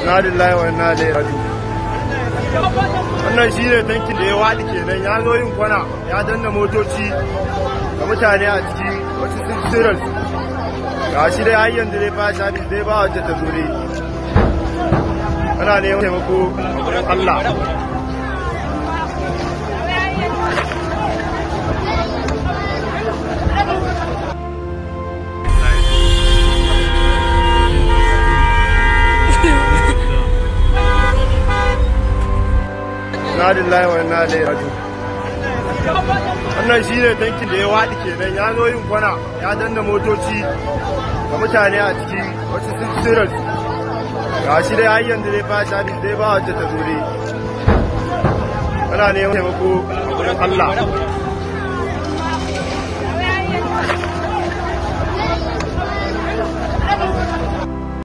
na lillahi wa inna ilaihi raji'un wannan shi ne tankin da ya waɗi kenan ya zo yin kwana ya danna motoci da mutane a ciki wasu sun sirar ga shi dai har yanzu dai ba shafi dai ba wacce ta zure ana neman taimako a wurin Allah na lillahi wa inna ilaihi raji'un wannan shi ne tankin da ya waɗi kenan ya zo yin kwana ya danna motoci da mutane a ciki wasu sun sirar ga shi dai har yanzu dai ba shafi dai ba wacce ta zure ana neman taimako a wurin Allah